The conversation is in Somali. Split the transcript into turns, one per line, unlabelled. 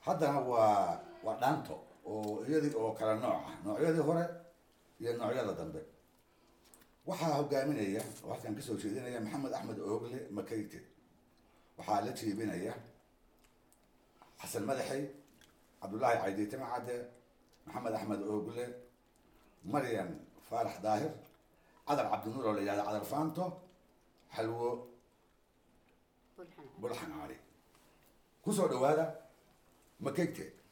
haddana waa waa dhaanto oo iyadii oo kala nooc ah noocyadii hore iyo noocyada dambe waxaa hogaaminaya oo halkan kasoo jeedinaya maxamed axmed oogle makayte waxaa la jiibinaya xasan madaxey cabdullaahi caydiitime cadde maxamed axmed oogle maryam faarax daahir cadar cabdinuur oo la yihahda cadar faanto xalwo
bulxan
bulxan cali kusoo dhawaada makegte